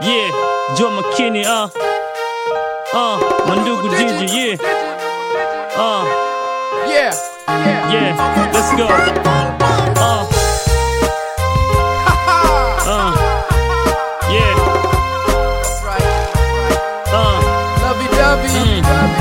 Yeah, Joe McKinney, uh. Uh, Mandugu Gigi, yeah. Uh, Yeah, yeah. yeah, let's go. Uh, uh, yeah, That's right. uh. Lovey dovey.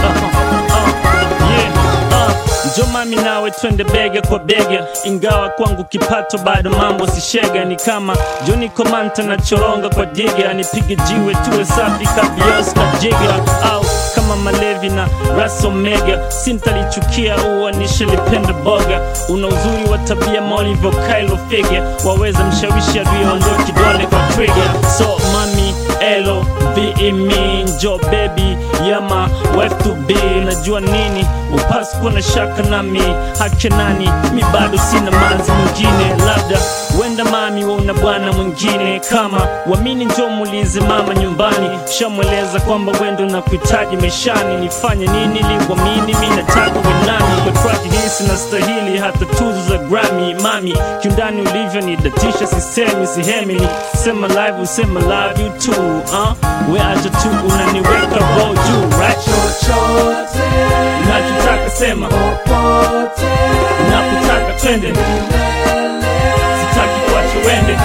Njo mami nawe twende bega kwa bega, ingawa kwangu kipato bado mambo si shega. Ni kama Joni Komanta na choronga kwa diga, nipige jiwe tuwe safi kabios na jiga, au kama Malevi na Ras Omega, sintalichukia uwa nishalipenda boga. Una uzuri wa tabia maulivyo Kylo Figure, waweza mshawishi adui kidole kwa trigger. So mami elo be me njo baby yama wife to be najua nini upasi kuwa na shaka nami hake nani mi bado sina manzi mwingine labda wenda mami wauna bwana mwingine kama wamini njo muulize mama nyumbani shamweleza kwamba wendo na kuhitaji maishani nifanye nini liwamini mi nataka wenani kwa track hii sina stahili hata tuzo za Grammy mami kiundani ulivyo ni datisha sisemi sihemi ni sema live usema love you too uh? we acha tu unaniweka roll juu right Chochote, nachotaka sema popote, napotaka twende sitaki kuacha wende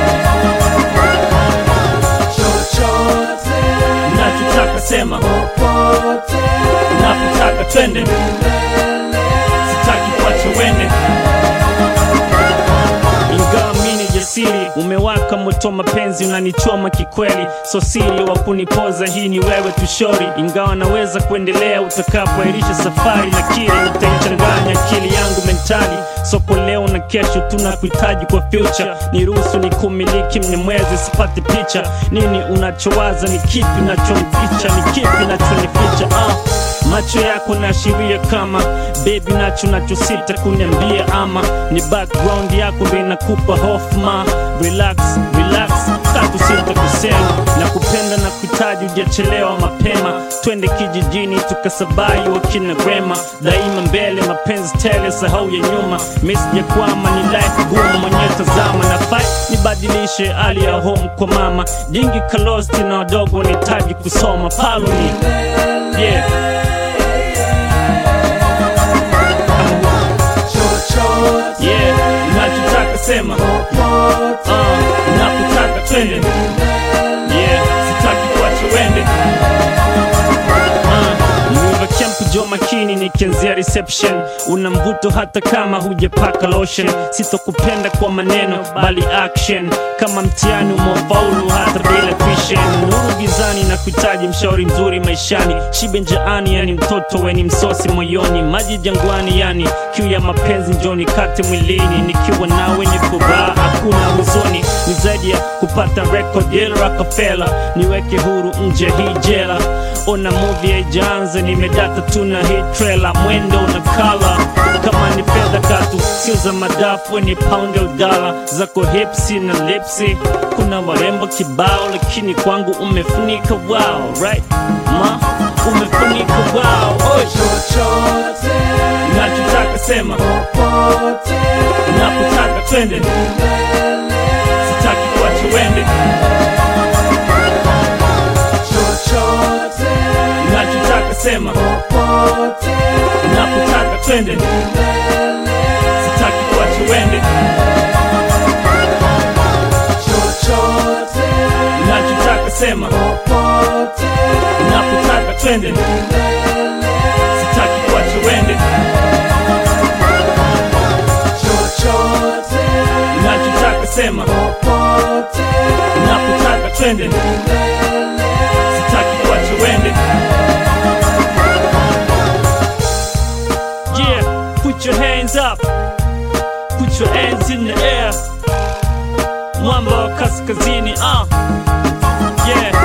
chochote, nachotaka sema popote, napotaka twende sitaki kuacha wende ingawa mini jasiri umewaka moto mapenzi unanichoma kikweli so siri wa kunipoza hii ni wewe tushori ingawa naweza kuendelea utakapoairisha safari na kile utaichanganya akili yangu mentali soko leo na kesho tunakuhitaji kwa future niruhusu ni kumiliki mnyamwezi sipate picha nini unachowaza ni kipi nachomficha ni kipi nachonificha ah. macho yako naashiria kama bebi nacho nachosita kuniambia ama ni background yako ndo inakupa hofma relax relax tatu sita kusema na kupenda na kuhitaji ujachelewa mapema twende kijijini tukasabai wakina grema daima mbele mapenzi tele sahau ya nyuma mesijakwama ni life gumu mwenyewe tazama na fight nibadilishe hali ya home kwa mama jingi kalosti na wadogo wanahitaji kusoma paloni yeah. chochote, yeah, nachotaka sema popote, uh, napotaka twende yeah, sitaki kuacha wende Mwiva Camp jo makini nikianzia reception una mvuto hata kama hujapaka lotion sitokupenda kwa maneno bali action kama mtihani umefaulu hata bila tuition nuru gizani na kuhitaji mshauri mzuri maishani shibe njaani yani mtoto weni msosi moyoni maji jangwani yani kiu ya mapenzi njoni kate mwilini nikiwa nawe ni furaha hakuna huzuni ni zaidi ya kupata record ya Rockefeller niweke huru nje hii jela ona movie haijaanza nimedata tu na hii trailer mwendo na kala kama ni fedha katu sio za madafu ni pound ya udala zako hipsi na lipsi kuna warembo kibao lakini kwangu umefunika wow right ma umefunika wow Oi, chochote, nachotaka sema popote, napotaka twende sitaki kuacha wende chochote, nachotaka sema popote, napotaka twende sitaki kuacha wende chochote, nachotaka sema popote, napotaka twende sitaki kuacha wende chochote, nachotaka sema popote, napotaka twende sitaki kuacha wende yeah put your hands up put your hands in the air mwamba wa kaskazini ah yeah